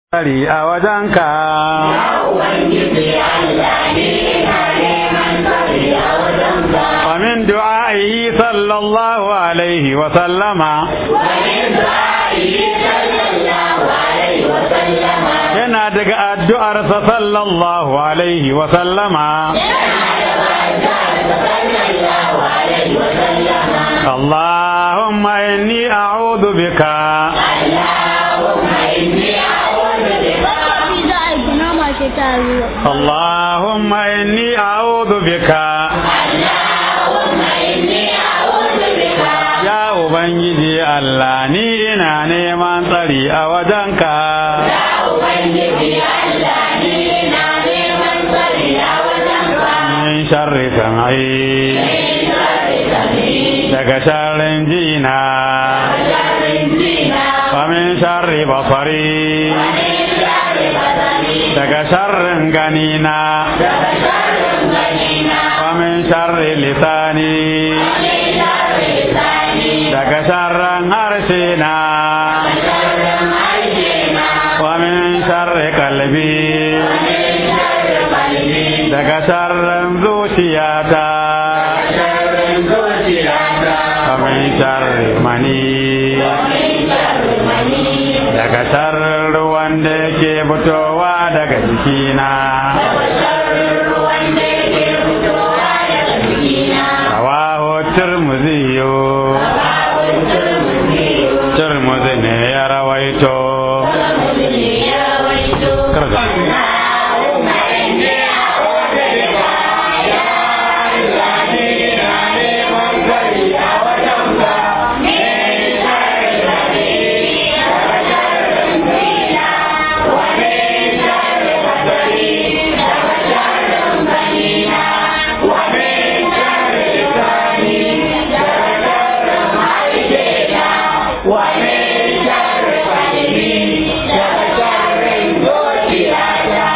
tsari a wajenka. ومن دعائه صلى الله عليه وسلم yana daga addu'arsa sallallahu alaihi wa sallama Allahumma inni a'udhu bika اللهم إني أعوذ بك يا Ubangiji Allah ni ina neman tsari a wajenka. Min sharri sam'i daga sharrin jina wa min sharri basari daga sharrin ganina wa min sharri lisani daga sharrin harshena wa min sharri kalbi daga sharrin zuciyata wa min sharri mani daga sharrin ruwan da yake fitowa daga jikina rawahu turmuziyo turmuzi ne ya rawaito Karga. ومن شر قلبي شر شر زوجياتا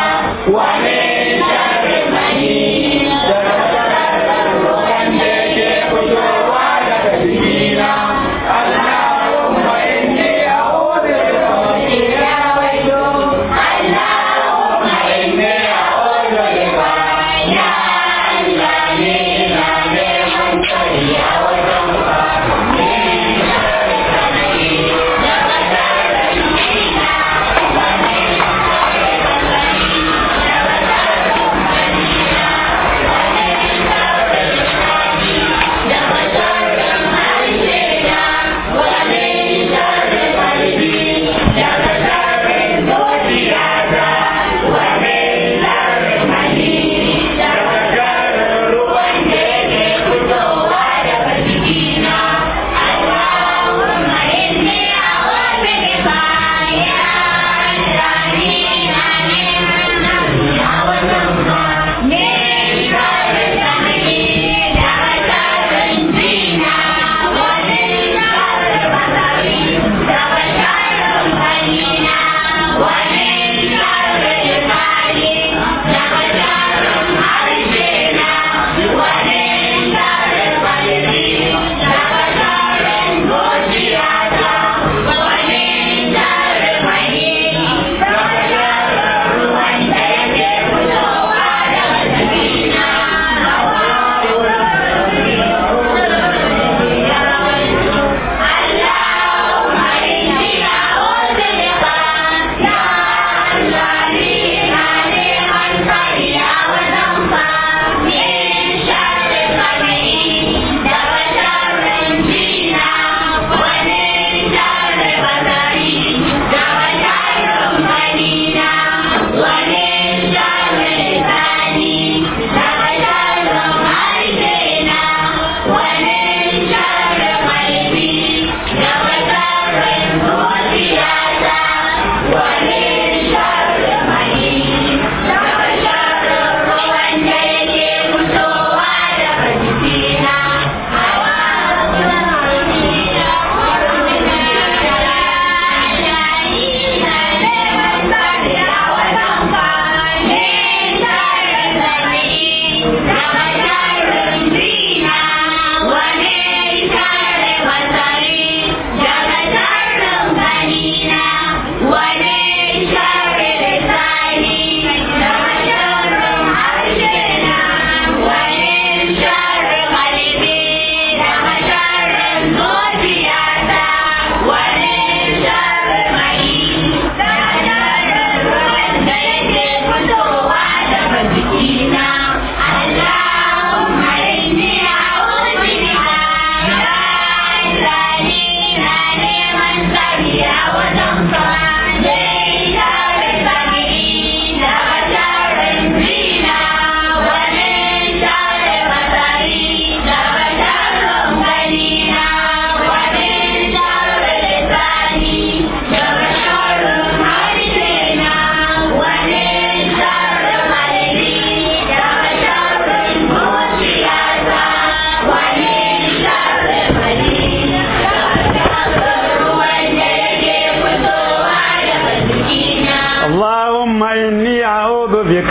اللهم إني أعوذ بك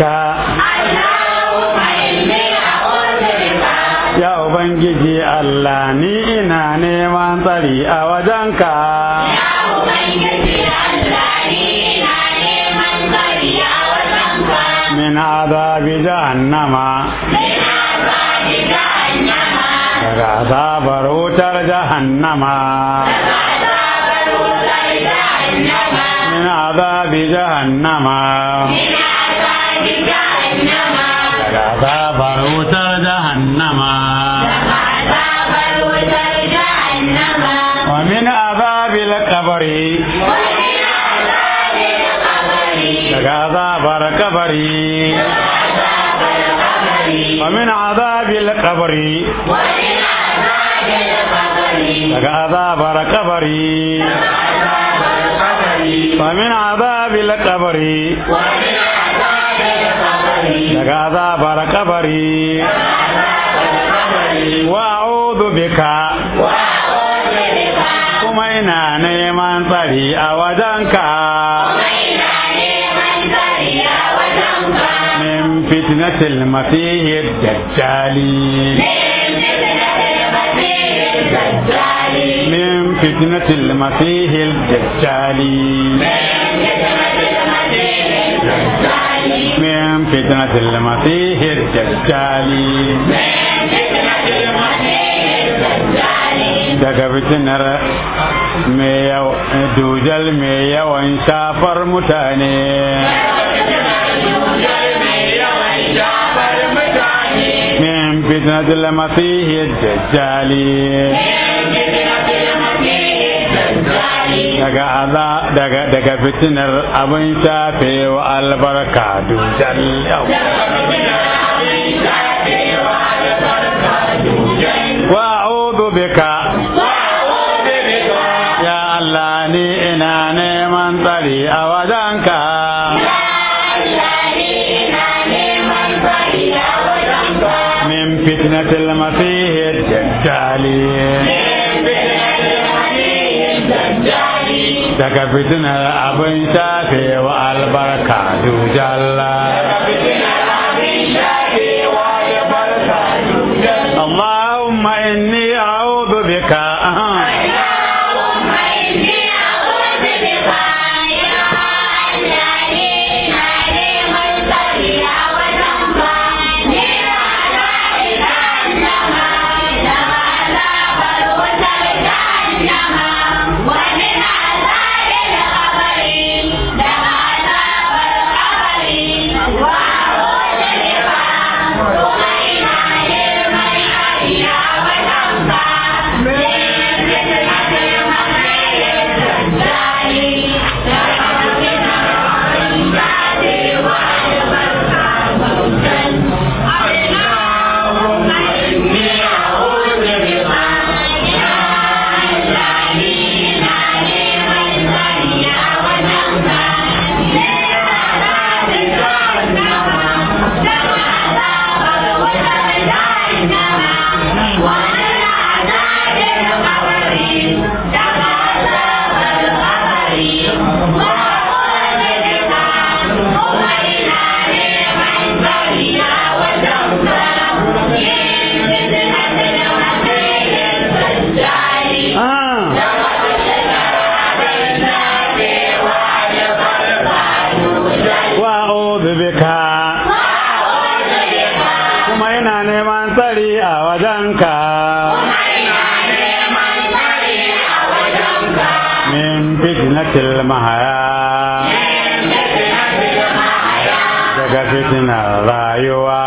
Ya Ubangiji Allah ni ina neman tsari a wajenka. Min azabi jahannama daga azabar wutar jahannama. Min azabi jahannama daga azabar wutar jahannama. Wa min azabil kabari daga azabar kabari. Wa min azabil kabari daga azabar kabari. Wa min azabil kabari daga azabar kabari. Wa a'udhu bika kuma ina neman tsari a wajenka. من فتنة المسيح الدجال من فتنة المسيح الدجال من فتنة المسيح الدجال daga fitinar dujal mai yawan shafar mutane من فتنة المسيح الدجال daga aza daga daga fitinar abin shafe wa albarka dujal yau wa a'udhu bika ya Allah ni ina neman tsari a wajenka من فتنة المسيح الدجال daga fitinar abin shafe wa albarka dujalla اللهم إني أعوذ بك wa'udhu bika kuma yana neman tsari a wajenka min fitnatil mahaya daga fitinar rayuwa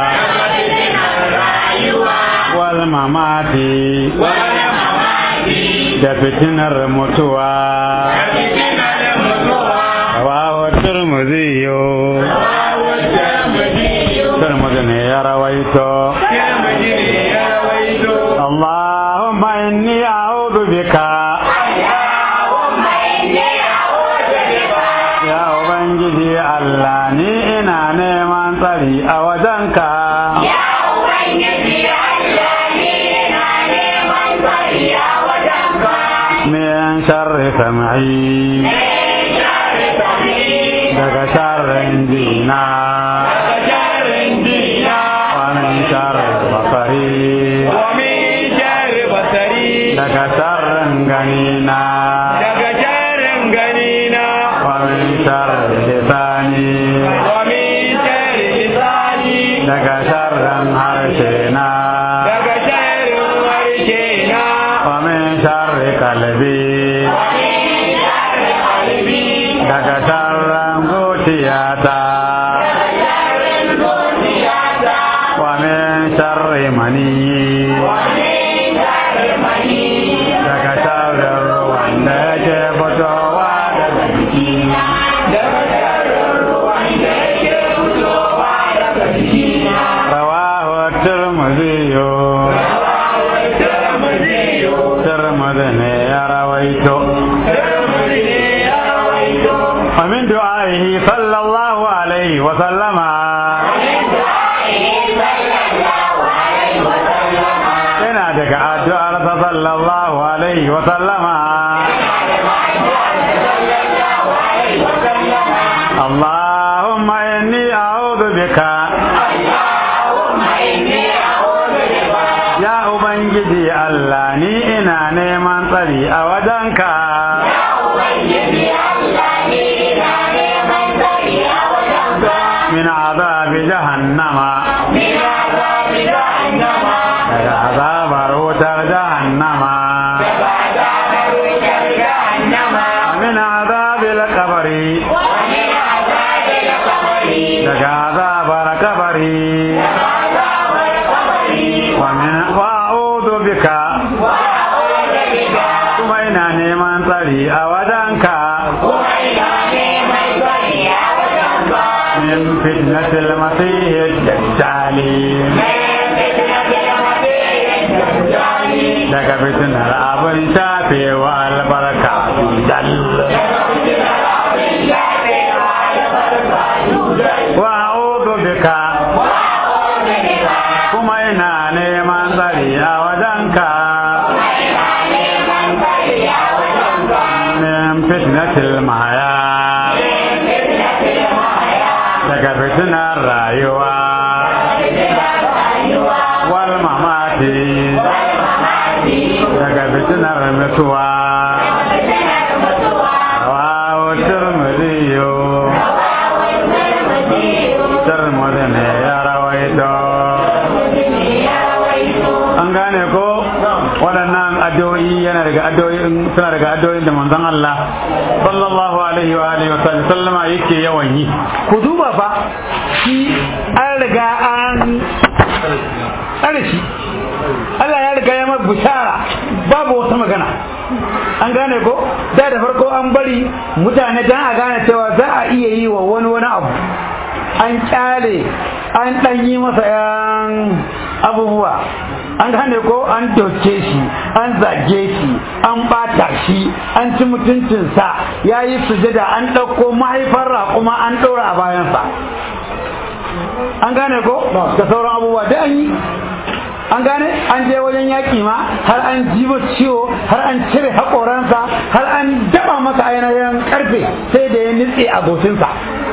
wal mamati da fitinar mutuwa rawahu turmuziyo turmuzi ne ya rawaito اللهم إني أعوذ بك يا Ubangiji Allah ni ina neman tsari a wajenka min sharri sam'i daga sharrin jina daga sharrin jina wa min sharri basari wa min sharri basari daga sharrin ganina daga sharrin ganina wa min sharri lisani wa min sharri lisani daga sharrin harshena daga sharrin harshena wa min sharri kalbi wa min sharri qalbi daga sharrin zuciyata sharrin zuciyata wa min sharri mani wa min sharri mani daga sharrin ruwan da yake fitowa daga jikina daga sharrin ruwan da yake fitowa daga jikina rawahu tirmidhi tirmidhi ne ya rawaito ومن دعائه صلى الله عليه وسلم yana daga addu'ar sa sallallahu alaihi wa sallama Allahumma inni a'udhu bika ya ubangiji Allah ni ina neman tsari a wajenka min azabi jahannama daga azabar wutar jahannama min azabil kabari daga azabar kabari wa min wa'udhu bika kuma ina neman tsari a wajenka min fitnatil masih dajjal daga fitnar abin shafewa albarka dal wa a'udhu bika kuma ina neman tsari a wajenka min fitnatil mahaya daga fitnar rayuwa wal mamati daga fitnar mutuwa rawahu tirmidhi tirmidhi ne ya rawaito an gane ko waɗannan addu'o'i yana daga addu'o'in suna daga addu'o'in da manzon Allah sallallahu alaihi wa alihi wa sallam sallama yake yawan yi ku duba fa shi an riga an tsare shi Allah ya riga ya mai bishara babu wata magana an gane ko da da farko an bari mutane dan a gane cewa za a iya yi wa wani wani abu an kyale an ɗan yi masa yan abubuwa an gane ko an doke shi an zage shi an bata shi an ci mutuncinsa ya yi sujada an ɗauko mahaifar raƙuma an ɗora a bayansa an gane ko da sauran abubuwa da an yi an gane an je wajen yaƙi ma har an jibo ciwo har an cire haƙoransa har an daɓa masa ainihin ƙarfe sai da ya nitse a gocinsa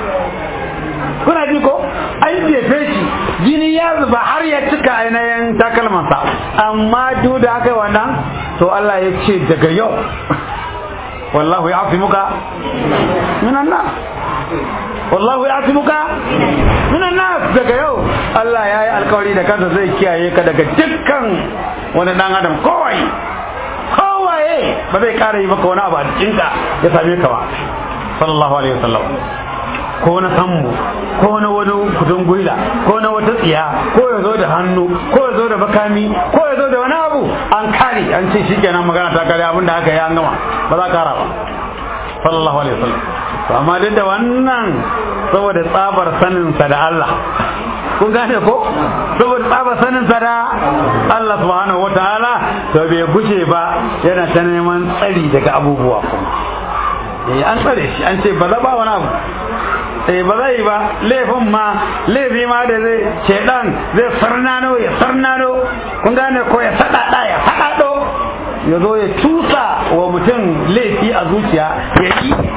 kuna ji ko an jefe shi jini ya zuba har ya cika ainihin takalmansa amma duk da aka yi wannan to Allah ya ce daga yau wallahu ya fi muka minan nas wallahu ya fi muka minan nas daga yau Allah ya yi alkawari da kansa zai kiyaye ka daga dukkan wani dan adam kowai kowaye ba zai kara yi maka wani abu a jikinka ya same ka ba sallallahu alaihi wasallam ko na sammu ko na wani kudin gwila ko na wata tsiya ko ya zo da hannu ko ya zo da bakami ko ya zo da wani abu an kare an ce shikenan magana ta kare abin da aka yi an gama ba za kara ba sallallahu alaihi wasallam to amma duk da wannan saboda tsabar sanin sa da Allah kun gane ko saboda tsabar sanin sa da Allah subhanahu wataala to bai gushe ba yana ta neman tsari daga abubuwa kuma eh an tsare shi an ce ba za ba wani abu eh ba zai ba laifin ma laifi ma da zai shedan zai sarnano ya sarnano kun gane ko ya sadada ya sadado ya zo ya tusa wa mutum laifi a zuciya ya yi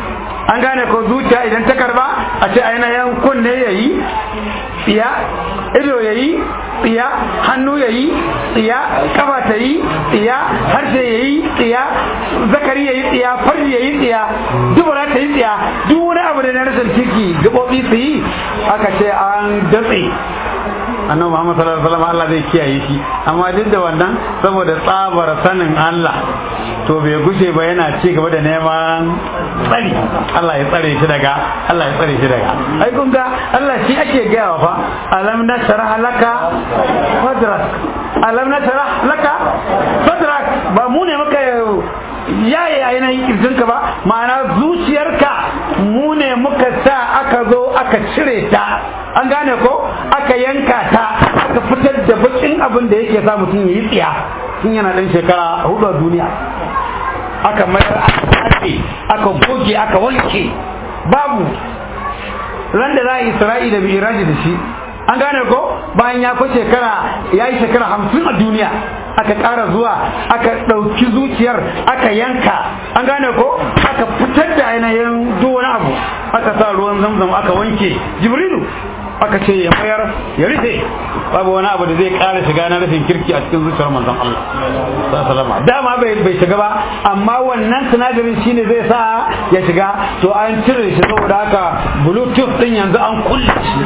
an gane ko zuciya idan ta karba a ce ainihin kunne yayi tsiya ido yayi tsiya hannu yayi tsiya kafa ta yi tsiya harshe yayi tsiya zakari yayi tsiya farji yayi tsiya dubura ta yi tsiya duk wani abu da na rashin kirki gabobi su yi aka ce an datse annabi Muhammad sallallahu alaihi wasallam Allah zai kiyaye shi amma duk da wannan saboda tsabar sanin Allah to bai gushe ba yana ci gaba da neman tsari Allah ya tsare shi daga Allah ya tsare shi daga ai kun ga Allah shi ake gaya fa alam nashrah laka sadrak alam nashrah laka sadrak ba mu ne maka yaye ainihin kirjinka ba ma'ana zuciyarka mu ne muka sa aka zo aka cire ta an gane ko aka yanka ta aka fitar da bakin abin da yake sa mutum ya yi tsiya tun yana ɗan shekara hudu a duniya aka mayar aka tace aka goge aka wanke babu ran da za a yi isra'i da miraji da shi an gane ko bayan ya fi shekara ya yi shekara hamsin a duniya aka ƙara zuwa aka ɗauki zuciyar aka yanka an gane ko aka fitar da ainihin duk wani abu aka sa ruwan zamzam aka wanke jibrilu aka ce ya mayar ya rufe babu wani abu da zai ƙara shiga na rufin kirki a cikin zuciyar manzon Allah sallama dama bai bai shiga ba amma wannan sinadarin shine zai sa ya shiga to an cire shi saboda haka bluetooth din yanzu an kulle shi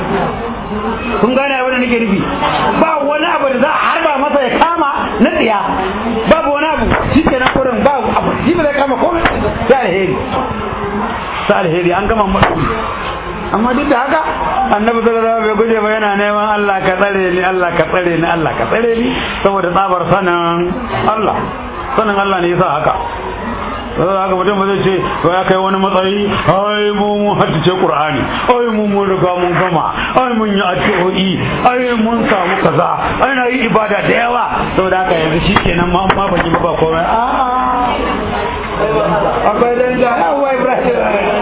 kun gane abin da nake nufi ba wani abu da za a harba masa ya kama na tsiya babu wani abu shi ke na kurin ba abu shi ba zai kama komai sai alheri sai alheri an gama mutu amma duk da haka annabi sallallahu alaihi wasallam bai guje ba yana neman Allah ka tsare ni Allah ka tsare ni Allah ka tsare ni saboda tsabar sanin Allah sanin Allah ne yasa haka sai haka mutum ba zai ce to ya kai wani matsayi ai mu mun haddace Qur'ani ai mu mun riga mun gama ai mun yi addu'o'i ai mun samu kaza ai na yi ibada da yawa saboda haka yanzu shikenan ma ma ban yi ba komai a a akwai danja yawa Ibrahim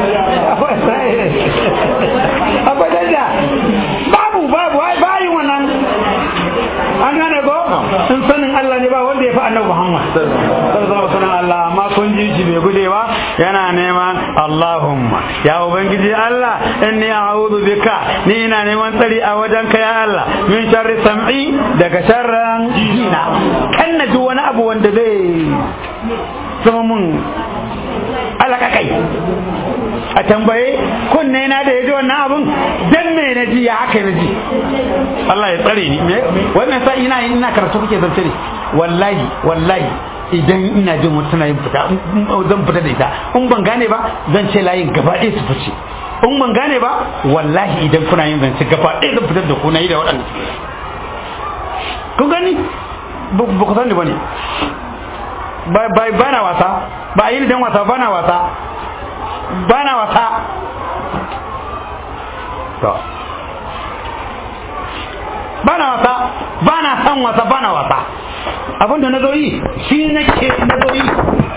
akwai danja babu babu ai bayin wannan an gane ko in sanin Allah ne ba wanda ya fi annabi Muhammad sallallahu alaihi wasallam Allah amma kun ji shi bai gude ba yana neman Allahumma ya ubangiji Allah inni a'udhu bika ni ina neman tsari a wajen ka ya Allah min sharri sam'i daga sharran jina kan na ji wani abu wanda zai zama mun alaka kai a tambaye kunne na da ya ji wannan abun dan me na ji ya haka na ji Allah ya tsare ni wannan sa ina ina karatu kuke zance ne wallahi wallahi idan ina jin wata tana yin fita zan fita da ita in ban gane ba zan ce layin gaba ɗaya su fice in ban gane ba wallahi idan kuna yin zance gaba ɗaya zan fitar da ku na yi da waɗanda ku gani ba ku sani ba ne ba na wasa ba a yi dan wasa ba na wasa ba na wasa to ba na wasa ba na san wasa ba na wasa abinda na zo yi shi nake na zo yi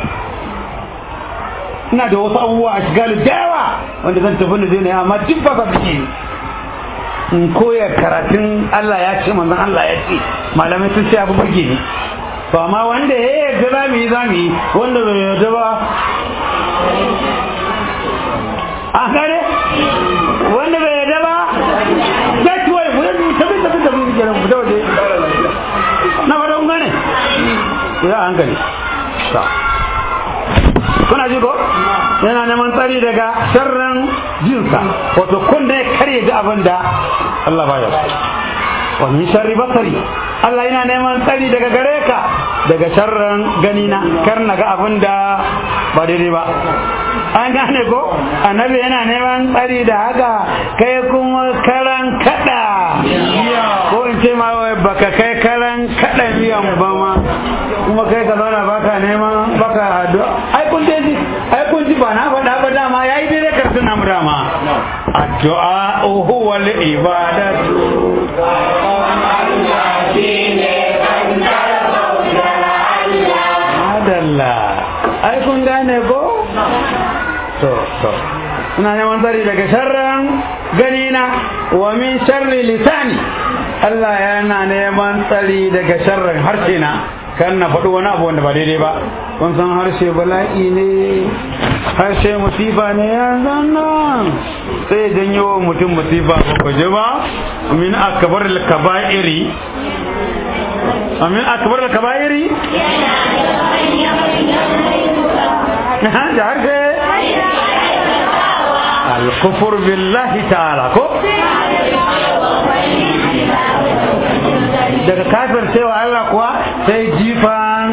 ina da wasu abubuwa a shiga da yawa wanda zan tafi da zai ne amma duk ba ka suke in koya karatun Allah ya ce manzon Allah ya ce malamai sun ce abu burge ni to amma wanda ya yarda za mu yi za mu yi wanda bai yarda ba a gane wanda bai yarda ba za ki wani mu tafi tafi tafi mu kenan mu waje na fata kun gane ku yi a hankali kuna ji ko yana neman tsari daga sharran jinsa wato kun da ya karye ji abin da Allah ba ya wa min sharri basari Allah yana neman tsari daga gare ka daga sharran ganina kar na ga abin da ba daidai ba an gane ko annabi yana neman tsari da haka kai kuma karan kada ko in ce ma baka kai karan kada miyan ba ma kuma kai ka zauna baka neman baka addu'a ai kun ji ai kun ji ba na faɗa ba dama yayi daidai karshen namu dama addu'a huwa al-ibadatu Madalla, ai kun gane ko? To, to. Ina neman tsari daga sharran ganina wa min sharri lisani. Allah yana neman tsari daga sharran harshe na. kan na faɗi wani abu wanda ba daidai ba kun san harshe bala'i ne harshe musifa ne ya nan sai janyo wa mutum musifa ba ku ji ba min akbar al-kaba'iri min akbar al-kaba'iri da harshe al-kufur billahi ta'ala ko daga kafir cewa Allah kuwa sai jifan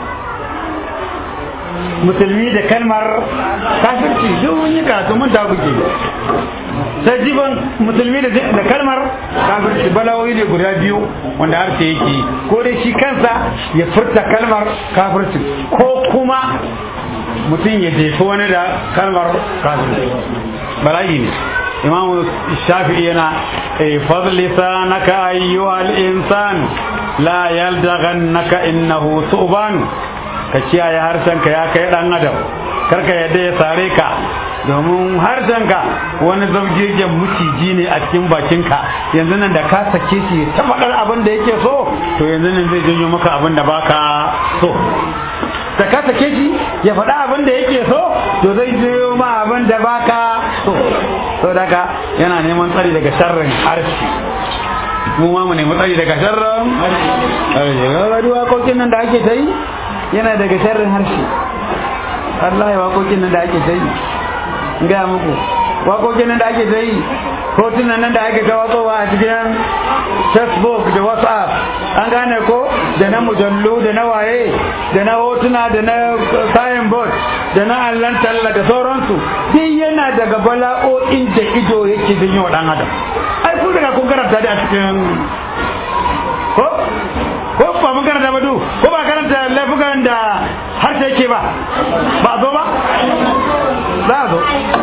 musulmi da kalmar kafirci duk mun yi karatu mun ta buge sai jifan musulmi da kalmar kafirci balawoyi ne guda biyu wanda harshe yake ko dai shi kansa ya furta kalmar kafirci ko kuma mutum ya jefi wani da kalmar kafirci bala'i ne imam shafi'i yana fadl lisanaka ayyuhal insan la yaldaghannaka innahu su'ban ka kiyaye harshenka ya kai dan adam karka yadda ya sare ka domin harshenka wani zabgegen muciji ne a cikin bakinka yanzu nan da ka sake shi ta faɗar abin da yake so to yanzu nan zai janyo maka abin da baka so da ka sake shi ya faɗa abin da yake so to zai janyo ma abin da baka so to daga yana neman tsari daga sharrin harshe mu ma mu nemi tsari daga sharrin harshe ga waƙoƙin nan da ake ta yi yana daga sharrin harshe Allah ya waƙoƙin nan da ake ta yi gaya muku waƙoƙin nan da ake ta yi hotunan nan da ake ta watsowa a cikin facebook da whatsapp an gane ko da na mujallu da na waye da na hotuna da na signboard da na allon talla da sauransu duk yana daga bala'o'in da ido yake don yi wa ɗan adam ai kun daga kun karanta da a cikin ko ko ba mun karanta ba du ko ba karanta laifukan da harshe yake ba ba a zo ba za a zo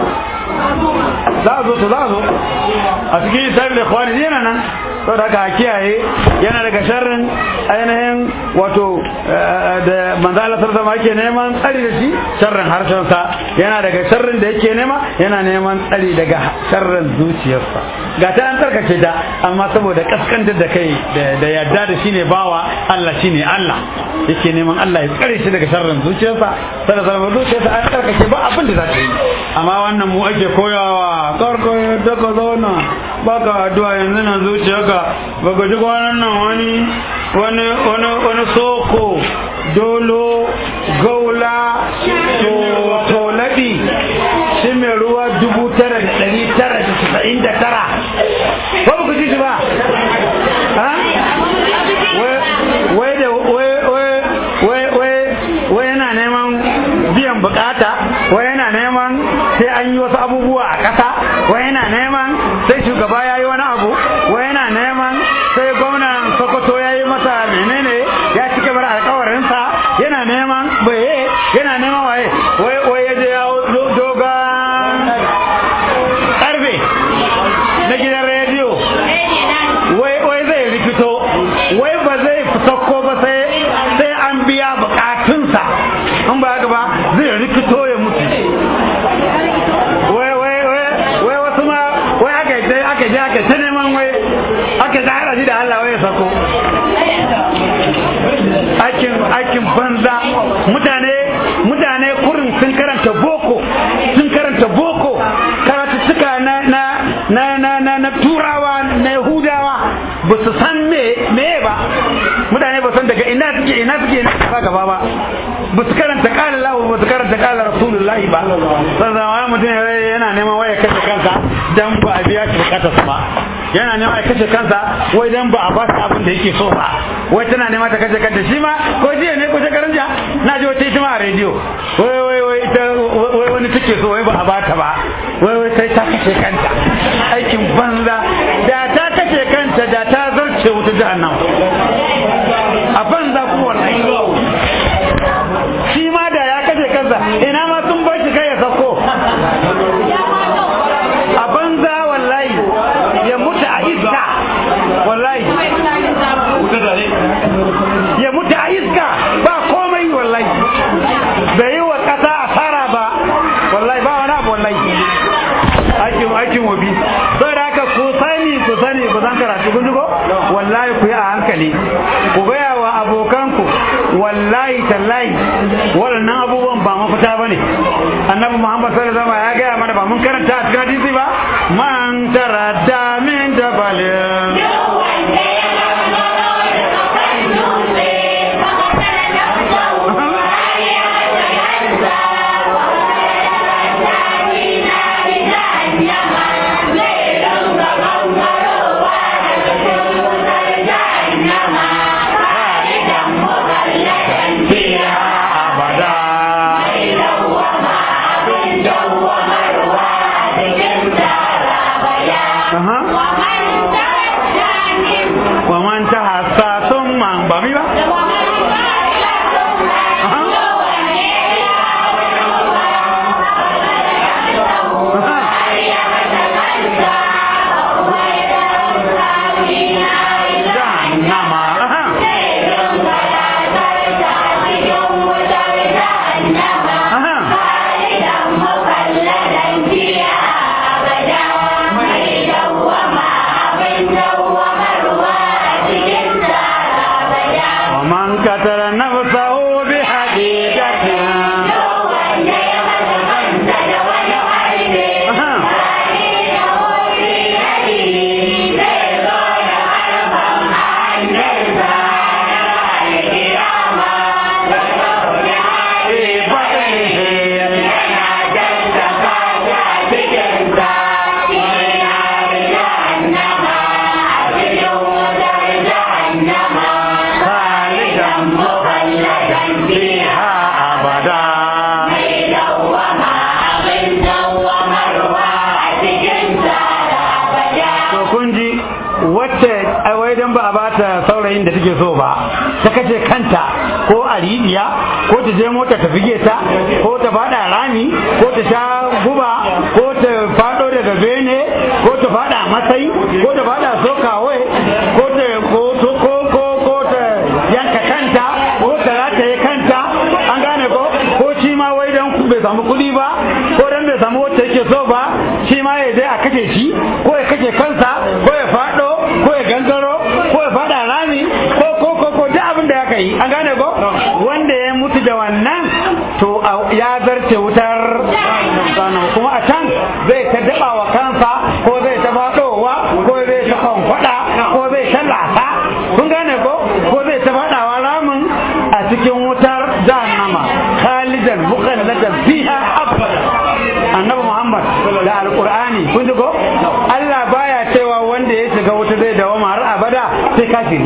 za a zo to za a zo a cikin isa'il da kwani yana nan sau da aka kiyaye yana daga sharrin ainihin wato da manzo Allah sallallahu alaihi yake neman tsari da shi sharrin harshensa yana daga sharrin da yake nema yana neman tsari daga sharrin zuciyarsa ga ta an tsarkake ta amma saboda kaskantar da kai da yadda da shine bawa Allah shine Allah yake neman Allah ya tsare shi daga sharrin zuciyarsa sai da zuciyarsa an tsarkake ba abin da za ta yi amma wannan mu ake koyawa karko da ka zauna baka addu'a yanzu na zuciyarka baka ji kwanan nan wani wani wani wani soko dolo gaula to toladi shi mai ruwa dubu tara da ɗari tara da casa'in da tara ba ku ji shi ba wai da wai yana neman biyan bukata wai yana neman sai an yi wasu abubuwa a ƙasa wai yana neman sai shugaba ya yi wani abu wai yana neman sai gwamnan sokoto ya yi masa menene ya ci gabar alkawarinsa yana neman baye yana neman waye wai wai ya je ya dogon karfe na gidan rediyo wai wai zai rikito wai ba zai sauko ba sai sai an biya bukatunsa an ba haka ba zai rikito ya mutu wai wai wai wai wasu ma wai aka je aka je aka ta neman wai aka ta hada shi da Allah wai ya sako aikin aikin banza mutane mutane kurin sun karanta boko sun karanta boko karatuttuka na na na na na, na turawa na yahudawa ba su san me me ba mutane ba san daga ina suke ina suke ina suka gaba ba ba su karanta kala lahu ba su karanta kala rasulullahi ba sannan wani mutum yana neman waya kashe kansa dan ba a biya shi bukatar ba yana neman ya kashe kansa wai dan ba a ba shi abin da yake so ba wai tana neman ta kashe kanta shi ma ko jiya ne ko shekaran jiya na ji wata ita ma a rediyo wai wai wai ita wai wani take so wai ba a bata ba wai wai sai ta kashe kanta aikin banza da ta kashe kanta da ta zarce wuta jahannama a banza kuma wallahi shi ma da ya kashe kansa ina ma sun bar shi kai ya sako a banza wallahi ya mutu a iska wallahi ya mutu a iska ba komai wallahi bai yi wa ƙasa asara ba wallahi ba wani abu wallahi aikin aikin wabi sai da haka ku sani ku sani ku san karatu kun ko wallahi ku yi a hankali ku gaya wa abokanku wa annabi Muhammad sallallahu alaihi wasallam ya gaya mana ba mun karanta a cikin hadisi ba man taradda min jabalin fiha abada Aha. wa man tahassa thumma ba mi ba Aha. Aha. jahannama Aha. Aha. ومن قتل نفسه بحقيقة Aha. في بطنه خالدا مخلدا فيها أبدا to kun ji wacce ai wai dan ba a bata saurayin da take so ba ta kace kanta ko a rijiya ko ta je mota ta fige ta ko ta fada rami ko ta sha guba ko ta fado daga bene ko ta fada masai ko ta fada sokawai ko ta ko ko ko ko, ko ta yanka kanta ko ta rataye kanta an gane ko ko shi ma wai dan bai samu kuɗi ba ko dan bai samu wacce yake so ba shi ma ya je a kashe shi ko ya kashe kansa ko ya fado ko ya gangaro ko ya fada rami ko ko ko ko duk abin da ya kai an gane ko wanda ya mutu da wannan to a- ya zarce wutar jahannama. kuma a can zai ta daba wa kansa ko zai ta fadowa ko zai ta kwankwada ko zai ta lasa kun gane ko ko zai ta fadawa ramin a cikin wutar jahannama khalidan mukhalladan fiha abada annabi muhammad da alqur'ani kun ji ko Allah baya cewa wanda ya shiga wuta zai dawama har abada sai kafiri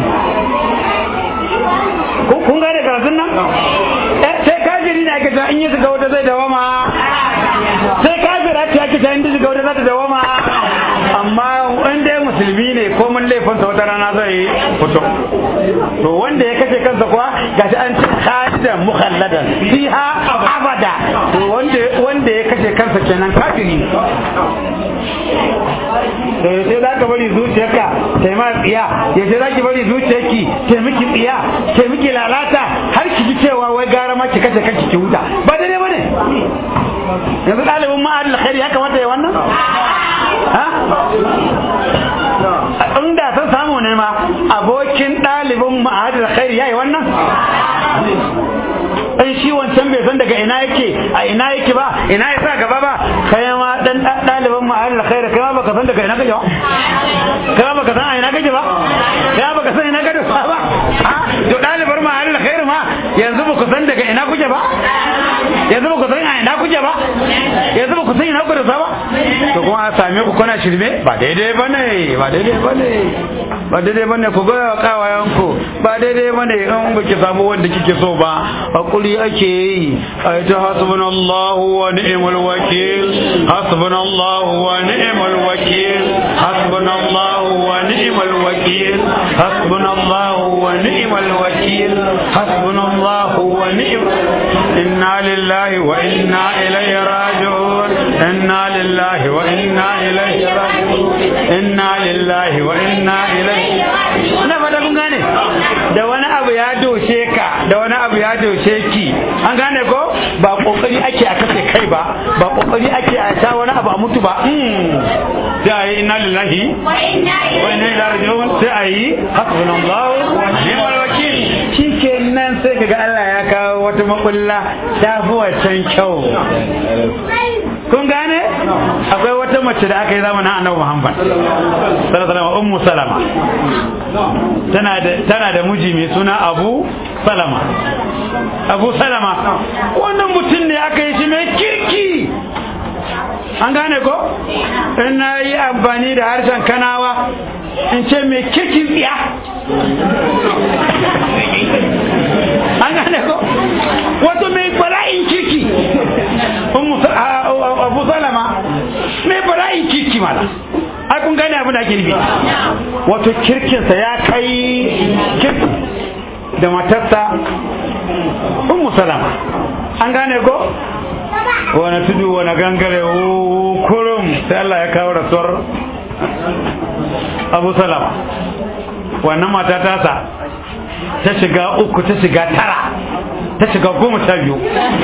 Kun- kun gane karatun nan Eh, sai kafiri ne ake cewa in ya shiga wuta zai dawama sai kafira ce ake cewa in ta shiga wuta za ta dawama amma in dai musulmi ne ko mun laifinsa wata rana zai fito to wanda ya kashe kansa kuwa gashi an ce khalidan mukhalladan fiha abada to wanda wanda ya kashe kansa kenan kafiri da yaushe za ka bari zuciyarka ta yi ma tsiya yaushe za ki bari zuciyarki ta miki tsiya ta miki lalata har ki ji cewa wai gara ma ki kashe kanki ki huta ba daidai ba ne yanzu ɗalibin ma'ad alkhairi ya kamata ya wannan ha inda san samu ne ma abokin ɗalibin ma'ad alkhairi ya yi wannan in shi wancan bai san daga ina yake a ina yake ba ina ya sa gaba ba kai ma dan ɗaliban ma'ad alkhairi kai ma baka san daga ina kake ba kai ma baka san a ina kake ba kai ma baka san ina kake ba ba ha to ɗalibar ma'ad alkhairi ma yanzu ba ku san daga ina kuke ba yanzu ba ku san a ina kuke ba yanzu ba ku san ina kuke ba to kuma a same ku kuna shirme ba daidai ba ne ba daidai ba ne ba daidai ba ne ku ga kawayen ku ba daidai ba ne in ba ki samu wanda kike so ba hakuri ake yi ai ta hasbunallahu wa ni'mal wakil hasbunallahu wa ni'mal wakil hasbunallahu wa ni'mal wakil hasbunallahu wa ni'mal wakil hasbunallahu wa ni'mal inna lillahi wa inna ilaihi raji'un inna lillahi wa inna ilaihi raji'un inna lillahi wa inna ilaihi na fata kun gane da wani abu ya doshe ka da wani abu ya doshe ki an gane ko ba kokari ake a kace kai ba ba kokari ake a sha wani abu a mutu ba sai a yi inna lillahi wa inna ilaihi raji'un sai a yi hasbunallahu wa ni'mal wakil shikenan sai kaga Allah ya kawo wata makulla ta fi wancan kyau kun gane akwai wata mace da aka yi zamanin annabi Muhammad sallallahu alaihi wasallam ummu salama tana da tana da miji mai suna Abu Salama Abu Salama wannan mutum ne aka yi shi mai kirki an gane ko in na yi amfani da harshen kanawa in ce mai kirkin tsiya an gane ko wato mai bala'in kirki abu salama mai bala'in kirki mala ai kun gane abin da ake nufi wato kirkinsa ya kai kirki da matarsa ummu salama an gane ko wani tudu wani gangare kurum sai Allah ya kawo rasuwar abu salama wannan mata tasa ta shiga uku ta shiga tara ta shiga goma sha biyu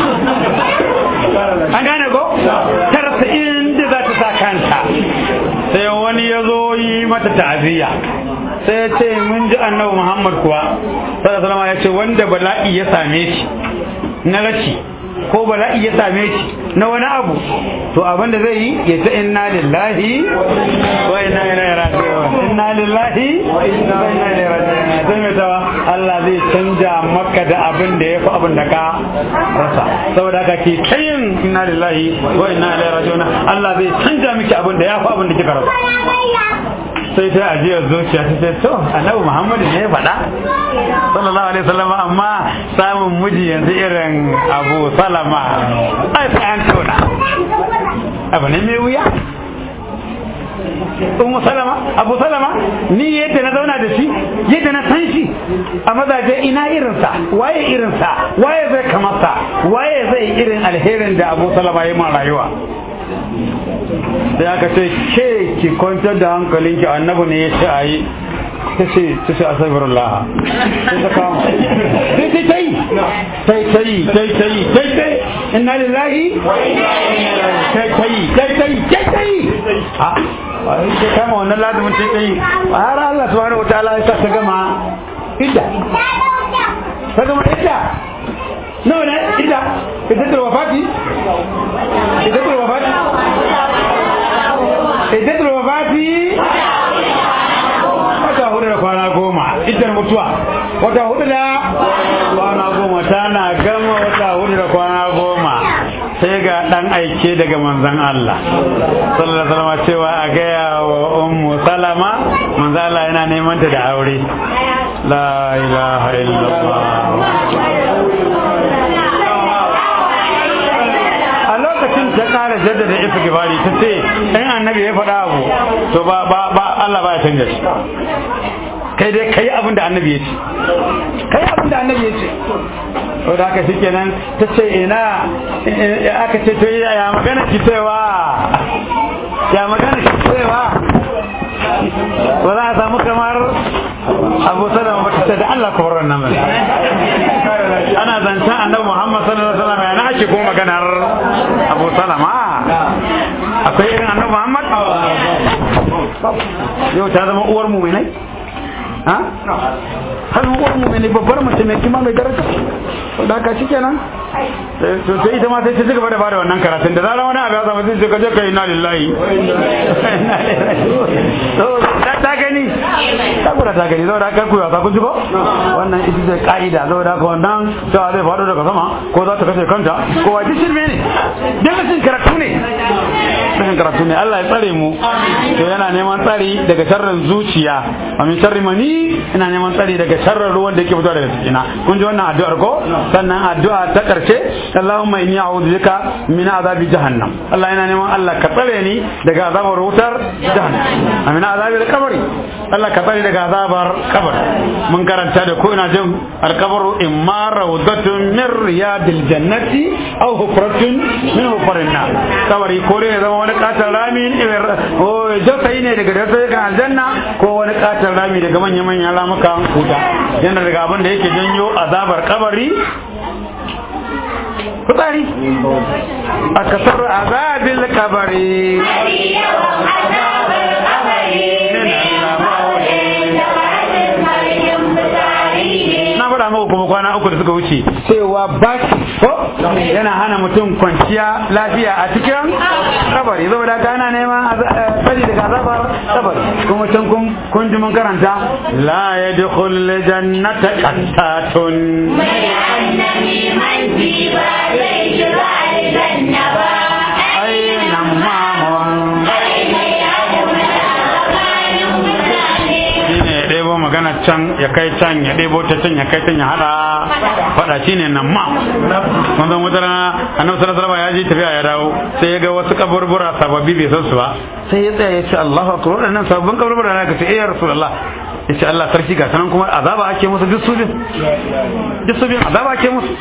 an gane ko ta rasa inda za ta sa kanta sai wani ya zo yi mata ta'aziyya sai ya ce mun ji annabi muhammad kuwa sallallahu alaihi ya ce wanda bala'i ya same shi na rashi ko bala'i ya same shi na wani abu to abin da zai yi ya ta inna lillahi wa inna ilaihi raji'un inna lillahi wa inna ilaihi raji'un sai mai tawa Allah zai canja maka da abin da ya fi abin da ka rasa saboda haka ke kayin inna lillahi wa inna ilaihi raji'un Allah zai canja miki abin da ya fi abin da kika rasa sai ta ajiyar zuciya ta ce to annabi muhammadu ne ya faɗa sallallahu alaihi wasallam amma samun miji yanzu irin abu salama ai sai an tona abu ne mai wuya Ummu Salama, Abu Salama, ni yadda na zauna da shi, yadda na san shi, a mazaje ina irinsa, waye irinsa, waye zai kamata, waye zai irin alherin da Abu Salama ya ma rayuwa. sai aka ce ke ki kwantar da hankalinki annabi ne ya ce a yi ta ce ta ce asabirullah sai ta kama sai ta yi sai ta yi sai ta yi sai ta yi inna lillahi sai ta yi sai ta yi sai ta yi a sai kama wannan lazumin sai ta yi har Allah subhanahu wataala ya sa ta gama idda ta gama idda nawa ne idda iddatul wafati iddatul wafati iddatul wafati wata hudu da kwana goma iddar mutuwa wata hudu da kwana goma tana gama wata hudu da kwana goma sai ga dan aike daga manzon Allah sallallahu alaihi wasallam cewa a gaya wa ummu salama manzon Allah yana neman ta da aure la ilaha illallah a lokacin ta kara jaddada istighfari ta ce in annabi ya faɗa abu to ba ba ba Allah ba ya canja shi kai dai kai abin da annabi ya ce kai abin da annabi ya ce to da haka shikenan ta ce ina aka ce to ya magana ki cewa ya magana ki cewa ba za a samu kamar abu salama ba ta ce da Allah ka horar nan ana zancen annabi Muhammad sallallahu alaihi wasallam yana ake kuma maganar abu salama akwai irin annabi Muhammad yau ta zama uwar muminai ha har uwar muminai babbar mace mai kima mai daraja da haka shi kenan to sai ita ma sai ta cigaba da bada wannan karatun da zarar wani abu ya zama sai ka je ka inna lillahi ta gani ta kura ta gani saboda haka kuya ta kun ji ko wannan ita ce ka'ida saboda haka wannan cewa zai faɗo daga sama ko za ta kashe kanta ko wa shirme ne dan rashin karatu ne rashin karatu ne Allah ya tsare mu to yana neman tsari daga sharrin zuciya wa min sharri mani ina neman tsari daga sharrin ruwan da yake fitowa daga cikina kun ji wannan addu'ar ko sannan addu'a ta karshe Allahumma inni a'udhu bika min azabi jahannam Allah yana neman Allah ka tsare ni daga azabar wutar jahannam amin azabi kabari Allah ka tsare daga azabar kabar mun karanta da ko ina jin alkabaru imma rawdatun min riyadil jannati aw hufratun min hufarin nar kabari ko ne zama wani katon rami o jausayi ne daga dausayi aljanna ko wani katon rami daga manya manyan ramukan kuta yana daga abin da yake janyo azabar kabari fitsari a kasar azabil kabari na faɗa muku kuma kwana uku da suka wuce cewa baki ko yana hana mutum kwanciya lafiya a cikin kabari saboda haka ana neman sani daga azabar kabari kuma can kun ji mun karanta la yadkhul jannata qattatun mai annabi manci ba zai shiga aljanna ba aina mamun aina ya kuma tsakanin mutane shine ya ɗebo magana can ya kai can ya ɗebo ta can ya kai can ya hada faɗa shine nan ma mun zan wata rana annabi sallallahu alaihi wasallam ya je tafiya ya dawo sai ya ga wasu kaburbura sababbi bai san su ba sai ya tsaya ya ce Allahu akbar waɗannan sababbin kaburbura na ka ce eh ya rasulullah ya ce Allah sarki ga sanan kuma azaba ake musu duk su bin duk su bin azaba ake musu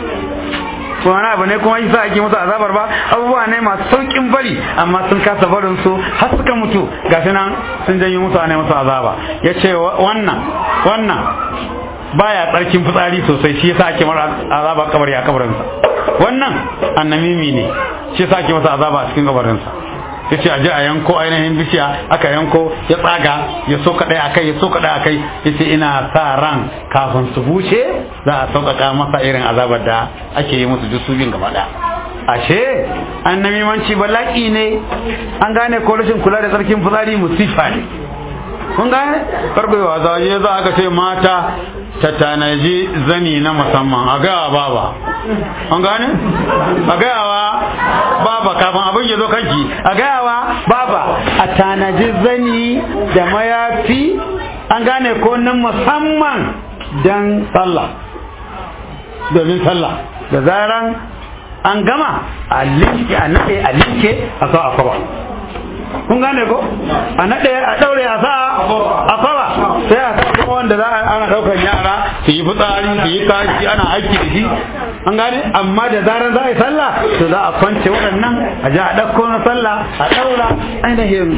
ko wani abu ne kuma yasa ake musu azabar ba abubuwa ne masu saukin bari amma sun kasa barin su har suka mutu gashi nan sun janyo musu ne musu azaba ya ce wannan wannan baya tsarkin fitsari sosai shi yasa ake mara azaba kabari a kabarinsa wannan annamimi ne shi yasa ake masa azaba a cikin kabarinsa ya ce a je a yanko ainihin bishiya aka yanko ya tsaga ya so kaɗai a kai ya so kaɗai a kai ya ce ina sa ran kafin su bushe za a sauƙaƙa masa irin azabar da ake yi musu duk su biyun gaba ɗaya ashe annamimanci bala'i ne an gane ko rashin kula da tsarkin fitsari musifa ne kun gane karbe wa zaje za aka ce mata ta tanaji zani na musamman a gaya baba an gane a gayawa baba kafin abin ya zo kanki a gayawa baba a tanaji zani da mayafi an gane ko na musamman don sallah domin sallah da zaran an gama a linke a nade a linke a sa a kwaba kun gane ko a naɗe a ɗaure a sa a fara sai a sa kuma wanda za a ana ɗaukar yara su yi fitsari su yi kashi ana aiki da shi an gane amma da zarar za a yi sallah to za a kwance waɗannan a ji a ɗauko na sallah a ɗaura ainihin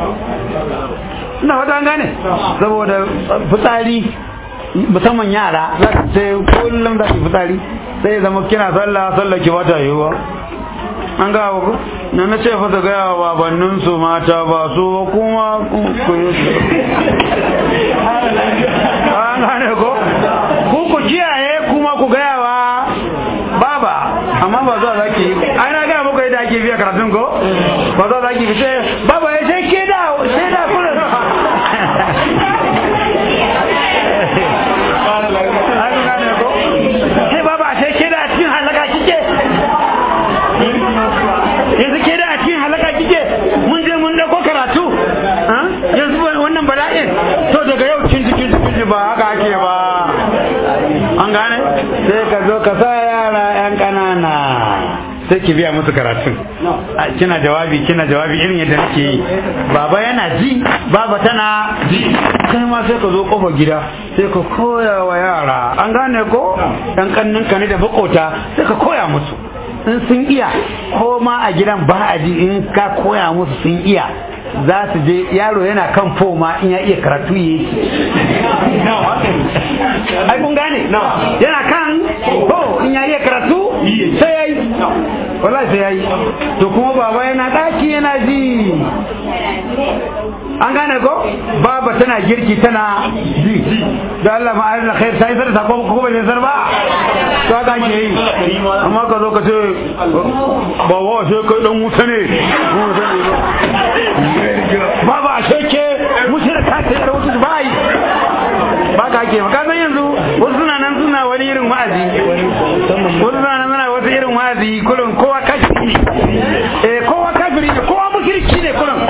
ina fata an gane saboda fitsari musamman yara za su ce kullum za su yi fitsari sai ya zama kina sallah sallah ki bata yiwuwa an ga ku na na ce fata gaya wa babannin su mata ba su ba kuma ku yi an gane ko ku ku kiyaye kuma ku gaya wa baba amma ba za za ki ai na gaya muku yadda ake biya karatun ko ba za za ki fi sai baba ya ce ke da sai da kuna an gane ko sai baba sai ke da cikin halaka kike yanzu ke da a cikin halaka kike mun je mun dauko karatu yanzu wannan bala'in to daga yau cin cikin cikin ba haka ake ba an gane sai ka zo ka sa yara yan kanana sai ki biya musu karatun kina jawabi kina jawabi irin yadda nake yi baba yana ji baba tana ji kai ma sai ka zo kofar gida sai ka koya wa yara an gane ko yan kannin ka ne da bakota sai ka koya musu in sun iya ko ma a gidan ba a ji in ka koya musu sun iya za su je yaro yana kan foma in ya iya karatu ya yi ai kun gane yana kan ko in ya iya karatu sai ya yi wallahi sai ya yi to kuma baba yana daki yana ji an gane ko baba tana girki tana ji da Allah ma ayyana khair sai sai ta ko ko bai sai ba to haka ke yi amma ka zo ka ce ba wa sai kai dan wuta ne baba a ke mushrika ta da wuta ba yi ba ka ke ka san yanzu wasu suna nan suna wani irin wa'azi wasu suna nan suna wasu irin wa'azi kullum kowa kafiri eh kowa kafiri ne kowa mushriki ne kullum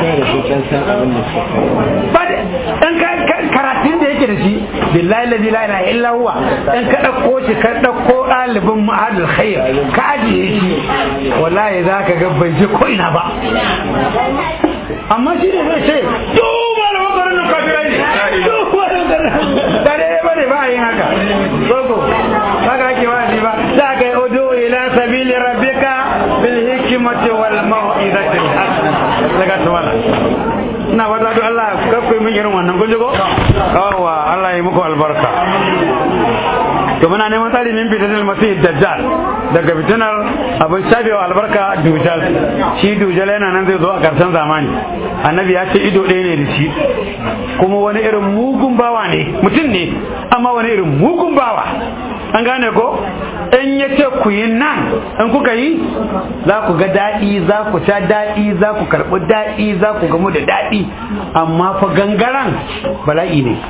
ba dan karatun da yake da shi billahi la ilaha illa huwa dan ka dauko shi ka dauko dalibin ma'adul khair ka ajiye shi wallahi zaka ga bai je ko ina ba amma shi ne zai ce duk malaman garin nan kafirai ne duk malaman garin da dai ba ne ba yin haka gogo ba ka ake wa'azi ba za ka yi odo ila sabili rabbika bil hikmati wal mau'izati al hasana daga tawala ina wata duk Allah kakku yi min irin wannan kun ji ko yawa Allah ya muku albarka to muna neman tsari min fitanar masih dajjal daga fitinar abin shafewa albarka dujal shi dujal yana nan zai zo a karshen zamani annabi ya ce ido ɗaya ne da shi kuma wani irin mugun bawa ne mutum ne amma wani irin mugun bawa an gane ko in ya ce ku yi nan in kuka yi za ku ga daɗi za ku sha daɗi za ku karɓi daɗi za ku gamu da daɗi amma fa gangaren bala'i ne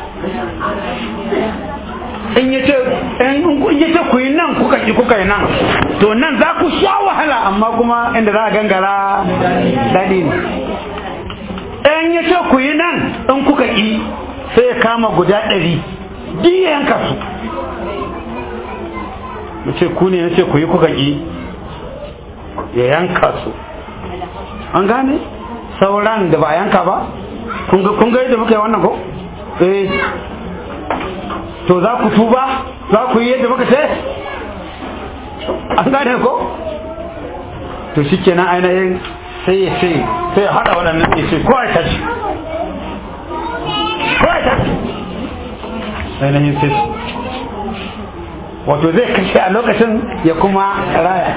in ya ce in ya ce ku yi nan kuka ki kuka yi nan to nan za ku sha wahala amma kuma inda za a gangara daɗi ne in ya ce ku yi nan in kuka ki sai ya kama guda ɗari duk ya yanka su ya ce ku ne na ce ku yi kuka ki ya yanka su an gane sauran da ba a yanka ba kun ga yadda muka yi wannan ko eh to za ku tuba za ku yi yadda muka ce an gane ko to shi kenan ainihin sai ya ce sai ya haɗa waɗannan ya ce ko a tashi ko a tashi ainihin sai su wato zai kashe a lokacin ya kuma raya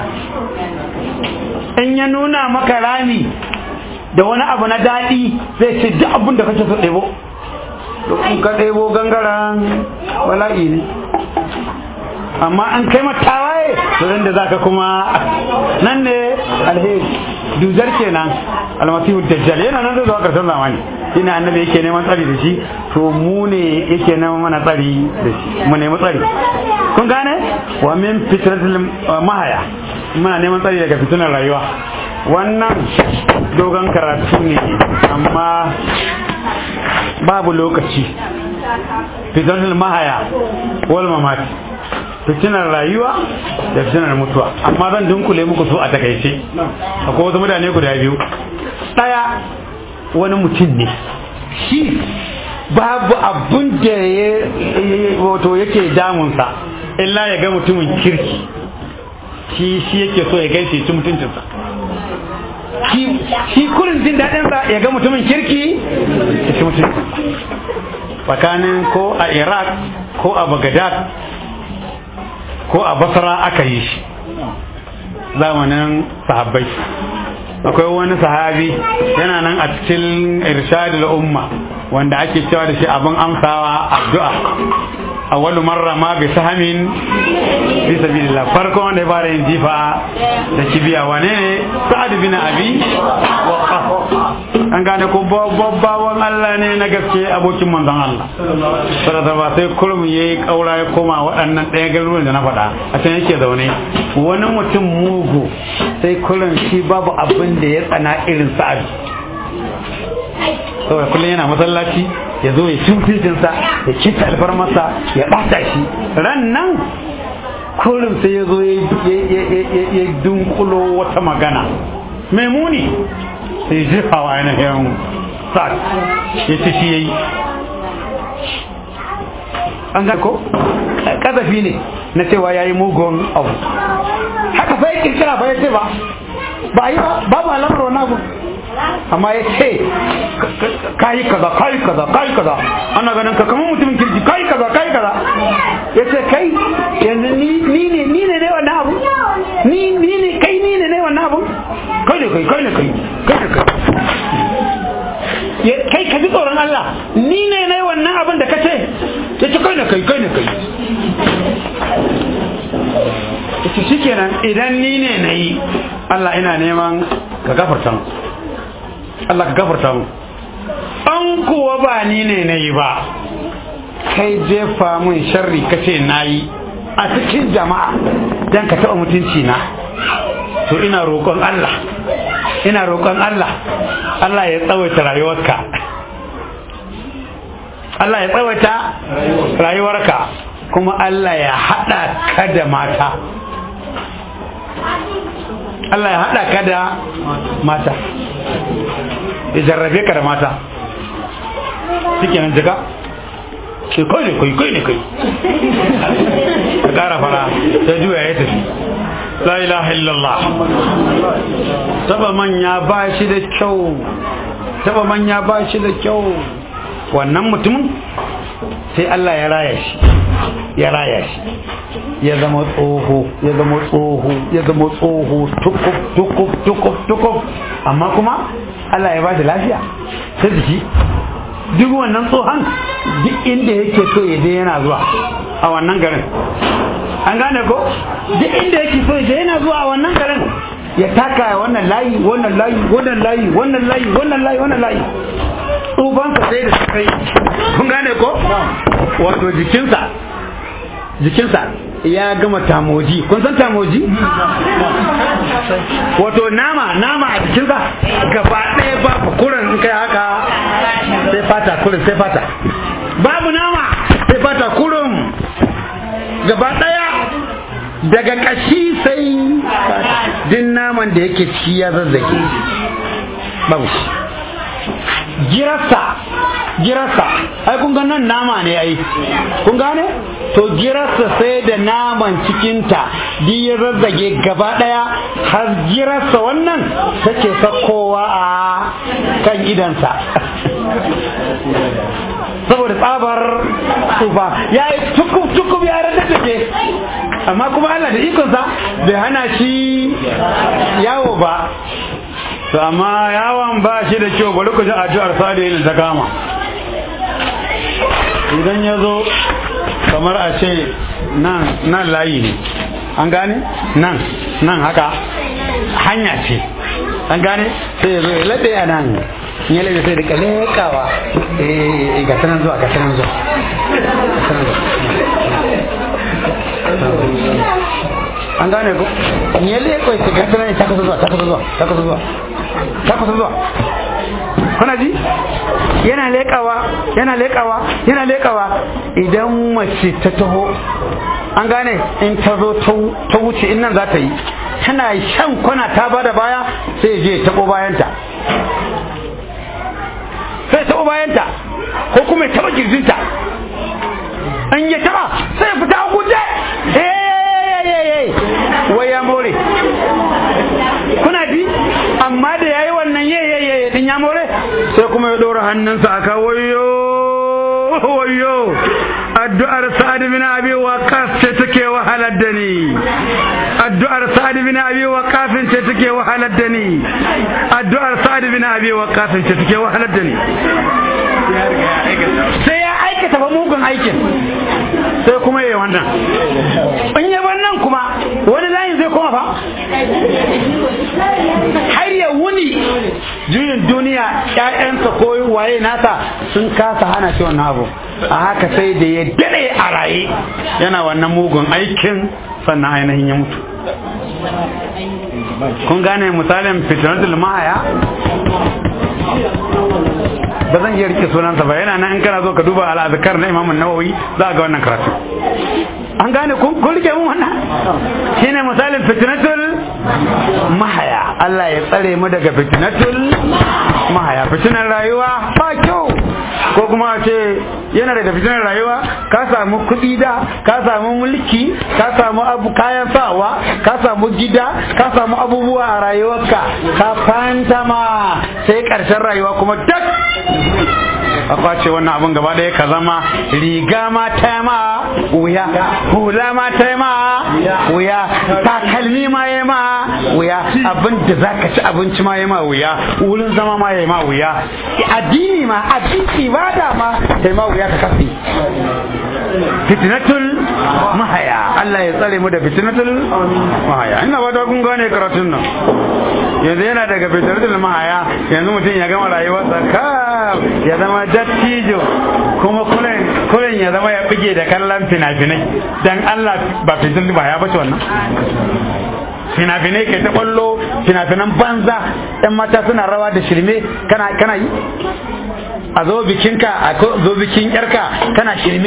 in ya nuna maka rami da wani abu na daɗi zai ce duk abin da kake so ɗebo in ka ɗebo gangaren bala'i ne amma an kai matawaye to da za ka kuma nan ne alheri duzar kenan almasihu dajjal yana nan zuwa karshen zamani shine annabi yake neman tsari da shi to mu ne yake neman mana tsari da shi mu nemi tsari kun gane wa min fitratil mahaya muna neman tsari daga fitinar rayuwa wannan dogon karatu ne amma babu lokaci fitinar mahaya wal mamati fitinar rayuwa da fitinar mutuwa amma zan dunkule muku su a takaice akwai wasu mutane guda biyu ɗaya wani mutum ne shi babu abun da ya wato yake damunsa illa ya ga mutumin kirki shi shi yake so ya gaishe ci mutuncinsa shi kurin jin daɗinsa ya ga mutumin kirki ya ci mutuncinsa tsakanin ko a iraq ko a baghdad ko a basra aka yi shi zamanin sahabbai akwai wani sahabi yana nan a cikin irshadul umma wanda ake cewa da shi abin amsawa addu'a awwalu marra ma bi sahamin fi sabilillah farko wanda ya fara yin jifa da kibiya wane ne sa'ad bin abi waqqas an gane ko babbawan Allah ne na gaske abokin manzon Allah saboda ba sai kurum yayi kaura ya koma waɗannan ɗaya garuruwan da na faɗa a can yake zaune wani mutum mugu sai kurum shi babu abin da ya tsana irin sa'ad saboda kullum yana masallaci ya zo ya cin fitinsa ya kita alfarmarsa ya ɓata shi ran nan kullum sai ya zo ya dunkulo wata magana mai muni sai jefa wa ainihin sa'ad ya ci shi ya yi an ga ko kazafi ne na cewa ya yi mugun abu haka fa ya kirkira ba ya ce ba ba yi ba babu alamar wani abu amma ya ce kayi kaza kayi kaza kayi kaza ana ganin ka kamar mutumin kirki kayi kaza kayi kaza ya ce kai yanzu ni ne ni ne ne wannan abu ni ni ne kai ni ne ne wannan abu kai ne kai kai ne kai kai ne kai kai ka ji tsoron Allah ni ne ne wannan abin da kace ya ce kai ne kai kai ne kai yace shikenan idan ni ne na yi Allah ina neman ka gafarta mu Allah ka gafarta mu an kuwa ba ni ne na yi ba kai jefa mun sharri kace na yi a cikin jama'a dan ka taɓa mutunci na to ina roƙon Allah ina roƙon Allah Allah ya tsawaita rayuwarka Allah ya tsawaita rayuwarka kuma Allah ya haɗa ka da mata Allah ya haɗa ka da mata ya jarrabe ka da mata suke nan jika ke kai ne kai kai ne kai ka ƙara fara ta juya ya tafi la ilaha illallah taba manya ba shi da kyau taba manya ba shi da kyau wannan mutumin sai Allah ya raya shi ya raya shi ya zama tsoho ya zama tsoho ya zama tsoho tukuf tukuf tukuf tukuf amma kuma Allah ya ba shi lafiya ta jiki duk wannan tsohon duk inda yake so ya je yana zuwa a wannan garin an gane ko duk inda yake so ya yana zuwa a wannan garin ya taka wannan layi wannan layi wannan layi wannan layi wannan layi wannan layi tsufansa sai da su kai kun gane ko wato jikinsa jikinsa ya gama tamoji kun san tamoji wato nama nama a jikinsa gaba ɗaya babu kurin in kai haka sai fata kurin sai fata babu nama sai fata kurin gaba ɗaya daga ƙashi sai din naman da yake ci ya zazzage babu shi girarsa girarsa ai kun ga nan nama ne ai kun gane to girarsa sai da naman cikinta duk ya zazzage gaba daya har girarsa wannan take sakkowa a kan idansa saboda tsabar tsufa ya yi tukub tukub ya rada take amma kuma Allah da ikonsa bai hana shi yawo ba to amma yawon ba shi da kyau bari ku ji addu'ar salihin ta kama idan ya zo kamar a ce nan nan layi ne an gane nan nan haka hanya ce an gane sai ya zo ya laɗe a nan ya laɗe sai da kalekawa eh ga sanan zuwa ga sanan zuwa an gane ko ya leko ya ga sanan ta kusa zuwa ta kusa zuwa ta kusa zuwa ta kusa zuwa kuna ji yana lekawa yana lekawa yana lekawa idan mace ta taho an gane in ta zo ta wuce in nan za ta yi tana shan kwana ta bada baya sai je ta taɓo bayanta sai taɓo bayanta ko kuma ya taɓa girjinta in ya taɓa sai ya fita a guje wai ya more kuna ji amma da yayi wannan yayi din ya more sai kuma ya dora hannunsa aka wayo wayo addu'ar sa'ad bin abi waqas ce take wahalar da ni addu'ar sa'ad bin abi waqas ce take wahalar da ni addu'ar sa'ad bin abi waqas ce take wahalar da ni sai ya aikata ba mugun aikin sai kuma yayi wannan in yi wannan kuma wani layin zai koma fa har ya wuni juyin duniya ƴaƴansa ko waye nasa sun kasa hana shi wannan abu a haka sai da ya daɗe a raye yana wannan mugun aikin sannan ainihin ya mutu kun gane misalin fitnatul mahaya ba zan iya rike sunansa ba yana nan in kana zo ka duba al'azkar na Imam Nawawi za ga wannan karatu an gane kun kun rike mun wannan shine misalin fitnatul mahaya Allah ya tsare mu daga fitnatul mahaya fitnar rayuwa ba kyau ko kuma a ce yana daga fitnar rayuwa ka samu kuɗi da ka samu mulki ka samu abu kayan sawa ka samu gida ka samu abubuwa a rayuwarka ka fantama sai ƙarshen rayuwa kuma duk a kwace wannan abin gaba ɗaya ka zama riga ma ta ma wuya hula ma ta ma wuya takalmi ma ya ma wuya abin da za ka ci abinci ma ya ma wuya wurin zama ma ya ma wuya addini ma addini ba da ma ta ma wuya ka kafi fitnatul mahaya Allah ya tsare mu da fitnatul mahaya ina ba da kun gane karatun nan yanzu yana daga fitnatul mahaya yanzu mutum ya gama rayuwarsa kam ya zama dattijo kuma kuren ya zama ya bige da kallon fina-finai dan Allah ba fitnatul mahaya ba ce wannan fina-finai kai ta kwallo fina-finan banza yan mata suna rawa da shirme kana kana yi a zo bikinka a zo bikin yarka kana shirme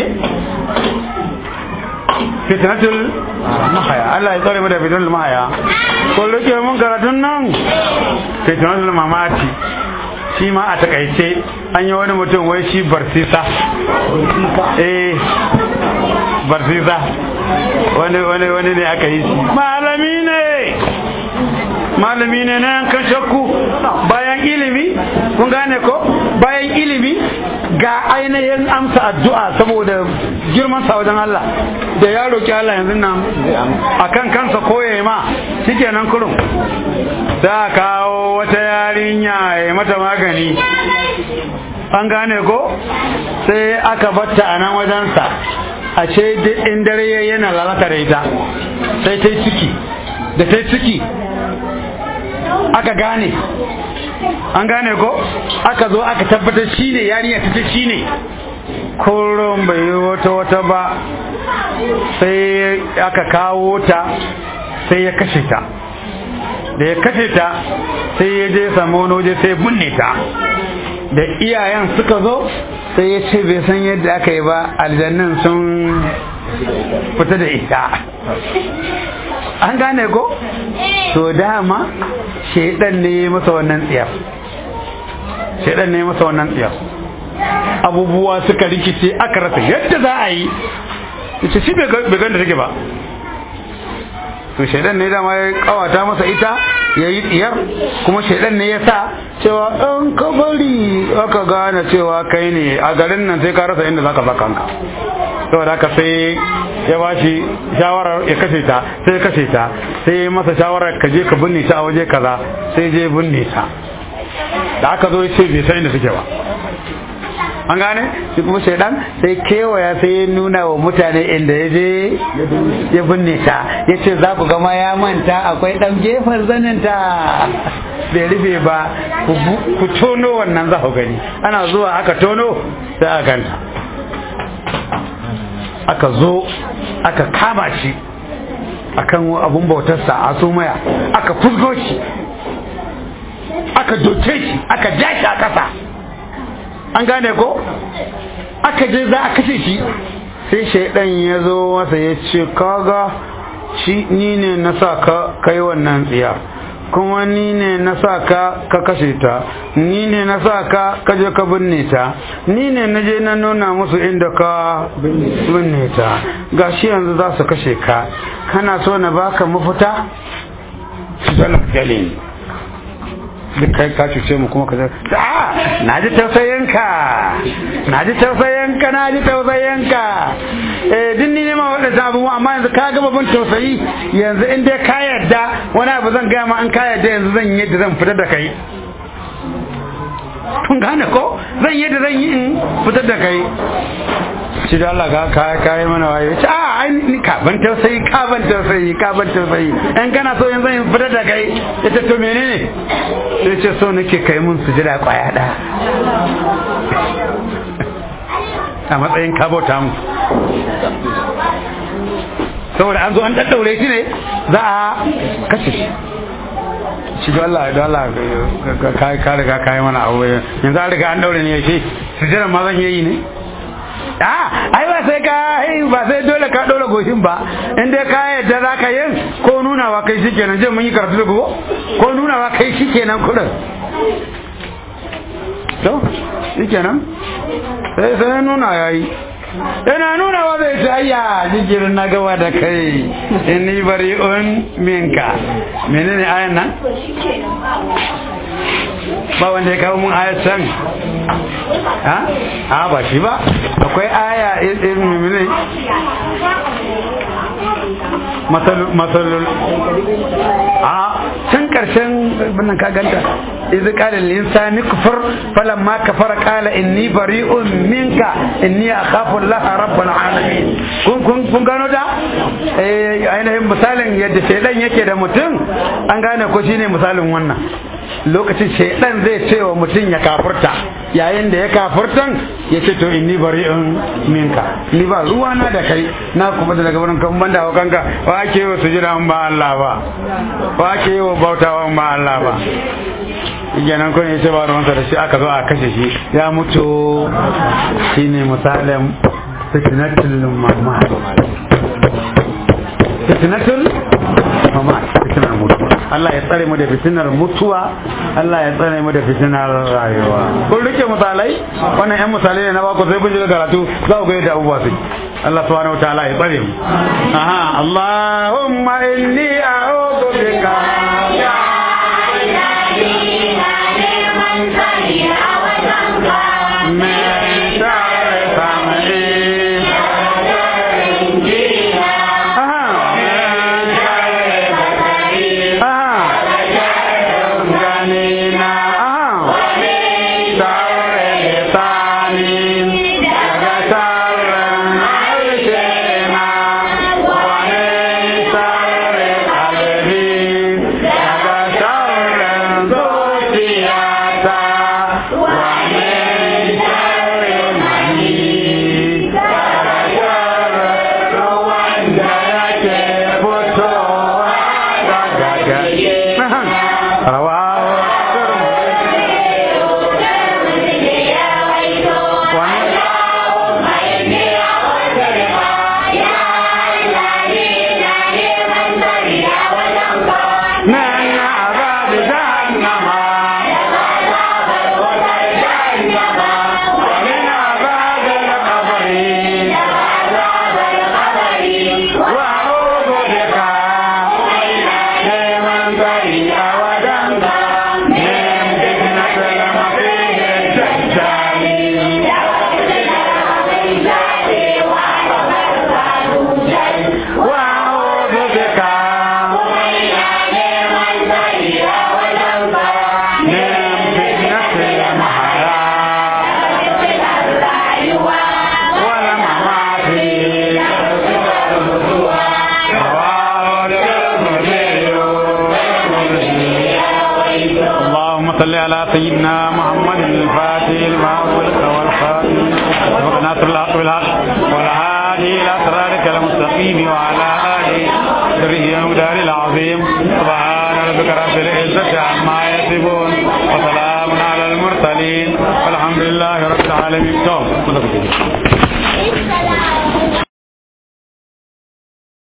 fitnatul mahaya Allah ya tsare mu da fitnatul mahaya ko rike mun karatun nan fitnatul mamati shi ma a takaice an yi wani mutum wai shi barsisa eh barsisa wani wani wani ne aka yi shi malami ne malami ne na yankan shakku bayan ilimi kun gane ko bayan ilimi ga ainihin amsa addu'a saboda girman sa wajen Allah da ya roki Allah yanzu nan akan kansa koye ma shikenan kurum da kawo wata yarinya ya mata magani an gane ko sai aka batta a nan wajensa ashe in dare yana lalata da ita sai ta yi ciki da ta yi ciki aka gane an gane ko aka zo aka tabbatar shi ne yarinya ta ce shi ne kullum bai yi wata wata ba sai aka kawo ta sai ya kashe ta da ya kashe ta sai ya je samu wani waje sai binne ta da iyayen suka zo sai ya ce bai san yadda aka yi ba aljannin sun fita da ita an gane ko to dama shaidan ne ya masa wannan tsiyar shaidan ne ya masa wannan tsiyar abubuwa suka rikice aka rasa yadda za a yi ita shi bai ganda take ba to shaidan ne dama ya kawata masa ita ya yi tsiyar kuma shaidan ne ya sa cewa ɗan kabari aka gane cewa kai ne a garin nan sai ka rasa inda za ka sa kanka saboda haka sai ya ba shi shawarar ya kashe ta sai ya kashe ta sai ya masa shawarar ka je ka binne ta a waje kaza sai je binne ta da aka zo ya ce bai san inda suke ba an gane shi kuma shaidan sai kewaya sai ya nuna wa mutane inda ya je ya binne ta ya ce za ku gama ya manta akwai dan gefen zaninta bai rufe ba ku tono wannan za ku gani ana zuwa aka tono sai aka ganta aka zo aka kama shi akan abun bautarsa a sumaya aka fusgo shi aka doke shi aka ja shi a ƙasa an gane ko aka je za a kashe shi sai shaidan ya zo masa ya ce kaga shi ni ne na sa ka kai wannan tsiya kuma ni ne na sa ka ka kashe ta ni ne na sa ka ka je ka binne ta ni ne na je na nuna musu inda ka binne ta gashi yanzu za su kashe ka kana so na baka mafita su zala galin duk kai ka cuce mu kuma ka zai a na ji tausayinka na ji tausayinka na ji tausayinka eh din ni ne ma waɗanda abubuwa amma yanzu ka ga babban tausayi yanzu in dai ka yarda wani abu zan gaya ma an ka yarda yanzu zan yi yadda zan fitar da kai kun gane ko zan yi yadda zan yi in fitar da kai shi da Allah ka ka yi mana waye ce a ai ni ka ban tausayi ka ban tausayi ka ban tausayi in kana so yanzu in fitar da kai ita to menene sai ce so nake kai mun sujada kwaya da a matsayin ka bauta mu saboda an zo an daddaure shi ne za a kashe shi shi da Allah da Allah ka ka riga ka yi mana abu yanzu an riga an daure ne yake sujada ma zan yi ne a ai ba sai ka ba sai dole ka dole goshin ba in dai ka yadda za ka yin ko nunawa kai shi kenan je mun yi karatu da ko ko nunawa kai shi kenan kudin to shi kenan sai sai nuna yayi yana nuna wa zai ce ayya jikirin na gaba da kai inni bari'un minka menene ayan nan ba wanda ya kawo mun ayat can ha a ba shi ba akwai aya irin menene masalul a can karshen binnan ka ganta idh qala lil insani kufur falamma kafara qala inni bari'un minka inni akhafu Allah rabbul alamin kun kun kun gano da eh ainihin misalin yadda shedan yake da mutum an gane ko shine misalin wannan lokacin shaidan zai ce wa mutum ya kafurta yayin da ya kafurtan ya ce to inni bari'un minka ni ba ruwa na da kai na kuma da daga wurin kan banda wa kanka wa ake yi wa sujira ba Allah ba wa ake yi wa bautawa ba Allah ba kenan kun yace ba ruwansa da shi aka zo a kashe shi ya mutu shine misalin fitnatul mamad fitnatul mamad fitnar mutuwa Allah ya tsare mu da fitinar mutuwa Allah ya tsare mu da fitinar rayuwa kun rike misalai wannan yan misalai ne na baku sai kun ji karatu za ku ga yadda abubuwa su Allah subhanahu wa ta'ala ya tsare mu aha Allahumma inni a'udhu bika ya من شر سمعي Yeah. صل على سيدنا محمد الفاتح لما أغلق والخاتم ناصر الحق بالحق والهادي إلى صراطك المستقيم وعلى آله سره المدار العظيم سبحان ربك رب العزة عما يصفون وسلام على المرسلين والحمد لله رب العالمين